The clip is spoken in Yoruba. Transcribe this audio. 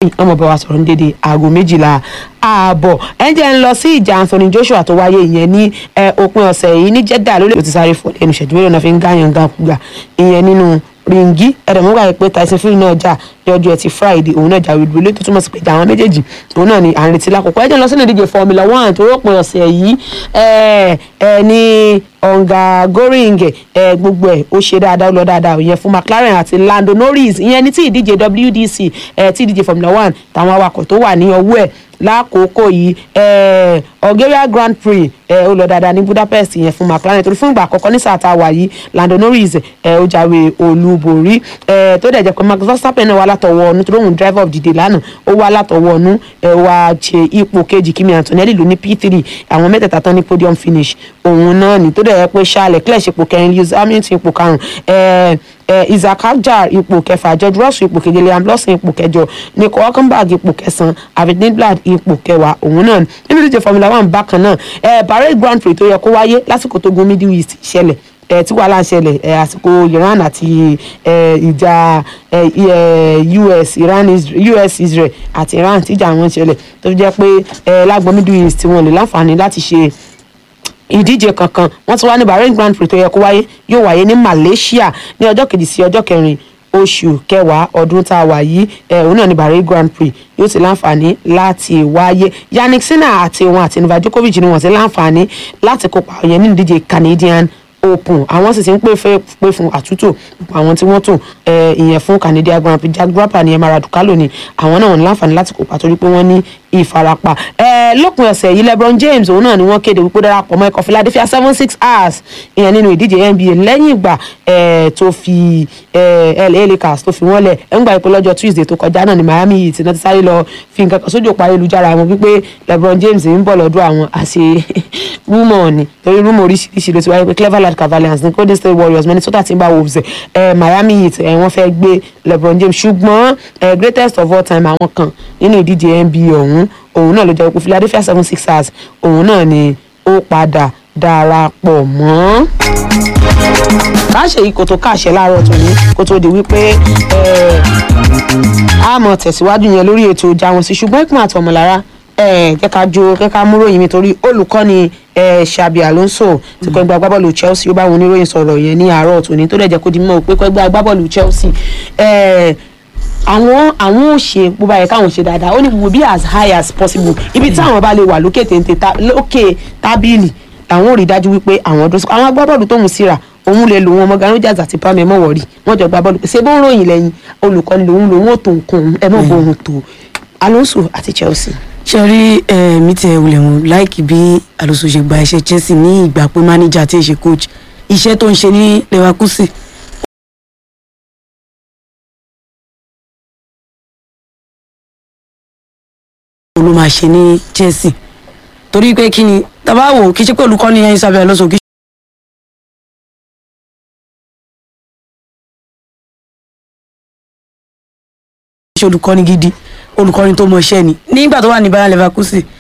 ọmọ bá wa sọ̀rọ̀ ní dédé aago méjìlá ààbọ̀ ẹ jẹ́ ń lọ sí ìjà Anthony Joshua tó wáyé ìyẹn ní òpin ọ̀sẹ̀ yìí ní Jeddah lórí ètò sáré fún ẹnu ìṣẹ́jú mélòó náà fi ń gáyàn gàkúgà ìyẹn nínú ringi ẹ̀rẹ̀múgbà pé Tyson Fury náà jà ní ọjọ́ ẹtì Friday òun náà jà wíwú ilé tó túmọ̀ sí pé ìjà àwọn méjèèjì òun náà ni à ń retí lákòókò ẹ jẹ́ lọ sínú ìdíje Formula One tó rọ́pin ọ̀sẹ̀ yìí ẹ ẹ ní ọ̀ǹgà goring ẹ gbogbo ẹ̀ ó ṣe dáadáa ó lọ dáadáa ìyẹn fún McLaren àti Lando Norris ìyẹn ní tí ìdíje WDC ẹ tí ìdíje Formula One táwọn awakọ̀ tó wà ní ọwọ́ ẹ̀ lákòókò yìí eh, Bulgaria Grand Prix eh, ó lọ dáadáa ní Budapest yẹn fún McLaren torí fún ìgbà àkọ́kọ́ ní sáà tá a wà yìí Lando Norris eh, ó jáwé olúborí eh, tó dẹ̀ jẹ́ pé Max Verstappen náà wà látọwọ́ ọ̀nù tó lóhùn driver of the day lánàá ó wà látọwọ́ ọ̀nù eh, wá ṣe ipò kejì Kimi Antonelli ló ní P3 àwọn mẹ́tẹ̀ẹ̀ta tán ní podium finish òun náà ní tó dẹ̀ jẹ́ pé Charles Leclerc ipò kẹrin Lewis Hamilton ipò karùn-ún eh, eh, Isaac Hadjar ipò kẹfà George Russell ipò keje Liam Lawson ipò kẹjọ Nico Hulkenberg ipò kẹsàn-án David Lindblad ipò kẹwàá òun náà nínú ìdíje Formula One bákan náà eh, Bahrain Grand Prix tó yẹ kó wáyé lásìkò tó gun Middle East ṣẹlẹ̀ eh, tí wàhálà ń ṣẹlẹ̀ eh, àsìkò Iran àti eh, ìjà eh, eh, US Iran Isra- US Israel àti Iran tíjà wọn ṣẹlẹ̀ tó fi jẹ́ pé eh, lágbọn Middle East wọn lè láǹfààní láti ṣe ìdíje kankan wọ́n ti wá ní Bahrain Grand Prix tó yẹ kó wáyé yóò wáyé ní Malaysia ní ọjọ́ kejì sí ọjọ́ kẹrin oṣù kẹwàá ọdún tá a wà yìí ẹ òun náà ní Bahrain Grand Prix yóò ti láǹfààní láti wáyé Yannick Sinner àti òun àti Novak Djokovic ni wọ́n ti láǹfààní láti kópa yẹn nínú ìdíje Canadian Open àwọn sì ti ń pè fẹ́ pé fún àtúntò àwọn tí wọ́n tò ẹ ìyẹn fún Canadian Grand Prix Jack Draper ní Emma Raducanu ni àwọn náà wọ́n ní láǹfààní láti kópa torí pé wọ́n ní ìfarapa ẹ lópin ọ̀sẹ̀ yìí LeBron James òun náà ni wọ́n kéde wípé ó darapọ̀ mọ́ ikọ̀ Philadelphia seven six hours ìyẹn nínú ìdíje NBA lẹ́yìn ìgbà ẹ tó fi ẹ LA Lakers tó fi wọ́n lẹ̀ ẹ̀ ń gbà pé lọ́jọ́ Tuesday tó kọjá náà ní Miami Heat náà ti sáré lọ fi nǹkan kan sójú òpó ayélujára wọn wípé LeBron James ń bọ̀ lọ́dọ̀ àwọn àṣẹ rúmọ̀ ni torí rúmọ̀ oríṣiríṣi ló ti wáyé pé Cleveland Cavaliers ní Golden State Warriors Minnesota Timberwolves ẹ Miami Heat ẹ wọ́n fẹ́ gbé LeBron James ṣùgbọ́n ẹ greatest of all time àwọn kan nínú ìdíje NBA ọ̀hún òun náà ló jẹ́ pé Philadelphia seven sixers òun náà ni ó padà darapọ̀ mọ́. káṣe yìí kò tó káṣẹ láàárọ̀ tòní kó tó di wípé a mọ̀ tẹ̀síwájú yẹn lórí ètò ìjà wọn sí ṣùgbọ́n ìpín àtọmọlára jẹ́ ká jó kẹ́ ká múròyìn mi torí olùkọ́ni Xabi Alonso ti kọ́ ẹgbẹ́ agbábọ́ọ̀lù Chelsea ó bá wọn oníròyìn sọ̀rọ̀ yẹn ní àárọ̀ tòní tó dẹ̀ jẹ́ kó di mọ́ pé kọ́ ẹgbẹ́ agbábọ́ọ̀lù Chelsea àwọn àwọn ò ṣe bó bá yẹ káwọn ṣe dáadáa ó ní we will be as high as possible ibi tí àwọn bá lè wà lókè téńté lókè tábìlì làwọn ò rí dájú wípé àwọn ọdún àwọn agbábọ́ọ̀lù tó ń síra òun lè lò wọn ọmọ Gani Rogers àti Pam ẹmọ wọrí wọn jọ gba bọ́ọ̀lù pé ṣé bó ń ròyìn lẹ́yìn olùkọ́ni lòun lòun ò tó nǹkan ẹ mọ̀ bó òun tó Alonso àti Chelsea. ṣe rí mi tẹ wulẹ̀ wọn láìkí bí Alonso ṣe gba iṣẹ́ Chelsea ní ìgbà pé manager tí ì ṣe coach iṣẹ́ tó ń ṣe ní Leverkusen ló máa ṣe ní Chelsea torí pé kí ni tàbá wò kí ṣe pé olùkọ́ni ẹyin sábẹ́ Alonso kí ṣe olùkọ́ni gidi olùkọ́ni tó mọ iṣẹ́ ni nígbà tó wà ní Bayer Leverkusen